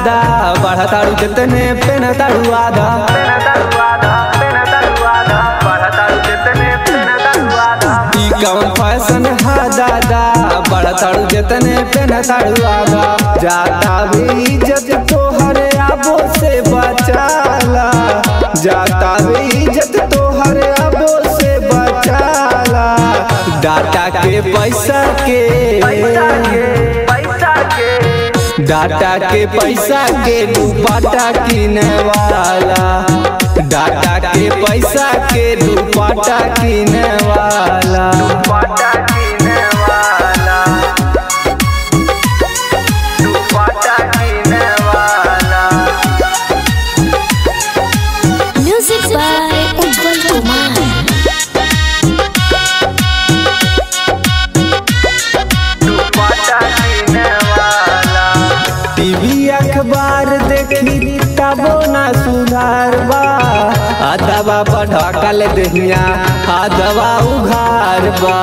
दादा बढ़ताड़ू जितने पेनताड़ू आधा ई कौन फैशन है दादा बढ़ताड़ू जितने पेनताड़ू आधा जाता भी इज्जत तोहरे आबो से बचाला जाता भी इज्जत तोहरे आबो से बचाला डाटा के पैसा के डाटा के पैसा के दुपट्टा किने वाला डाटा के पैसा के दुपट्टा किने वाला Music by Ujjwal Kumar. TV अखबार देखी तबो ना सुधार बा अदबा बढ़कल दहिया अदबा उघार बा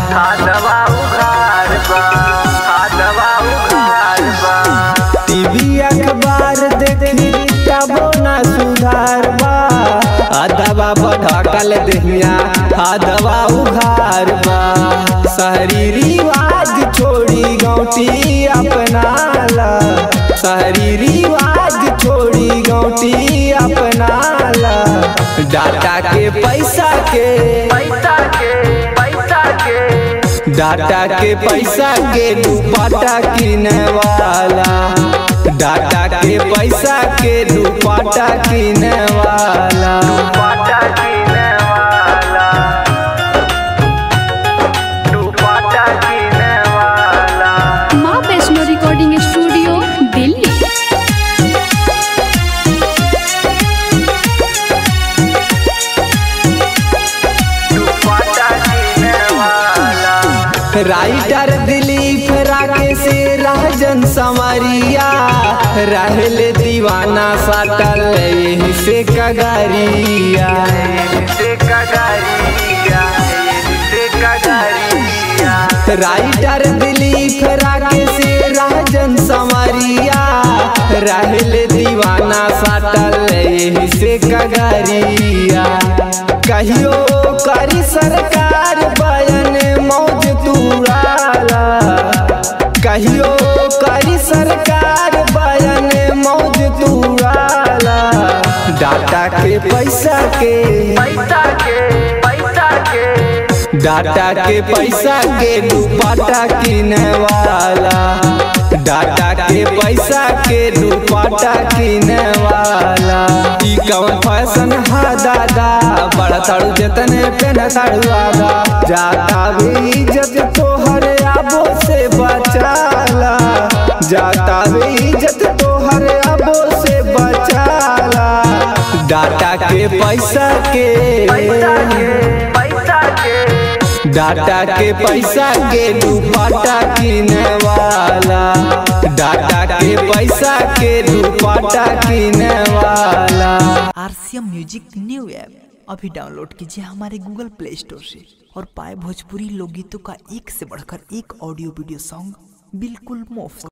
टीवी अखबार देखी तबो ना सुधार बा अदबा बढ़कल दहिया अदबा उघार बा शहरी रिवाज छोड़ी गौटी अपनाला शहरी रिवाज छोड़ी गौटी अपनाला डाटा के पैसा के डाटा के पैसा के दुपट्टा किने वाला डाटा के पैसा के दुपट्टा किने वाला माँ Vaishno recording studio Delhi writer Dilip Rakesh Rajan Samariya रहल दीवाना साटल यही से कगरिया राइटर दिलीप राकेश राजन समरिया रहल दीवाना साटल यही से कगरिया कहियो करी सरकार बयन मौज तुड़ाला कहियो करी सरकार बयन मौज तुड़ाला डाटा के पैसा के डाटा के पैसा के दुपट्टा किने वाला डाटा के पैसा के दुपट्टा किने वाला ई कौन फैशन है दादा बढ़ताड़ू जितने पेनताड़ू आधा जाता भी इज्जत तोहरे आबो से बचाला जाता भी इज्जत तोहरे आबो से बचाला डाटा के पैसा के डाटा के पैसा के दुपट्टा किने वाला डाटा के पैसा के दुपट्टा किने वाला आरसीएम म्यूजिक न्यू ऐप अभी डाउनलोड कीजिए हमारे गूगल प्ले स्टोर से और पाए भोजपुरी लोकगीतों का एक से बढ़कर एक ऑडियो वीडियो सॉन्ग बिल्कुल मुफ्त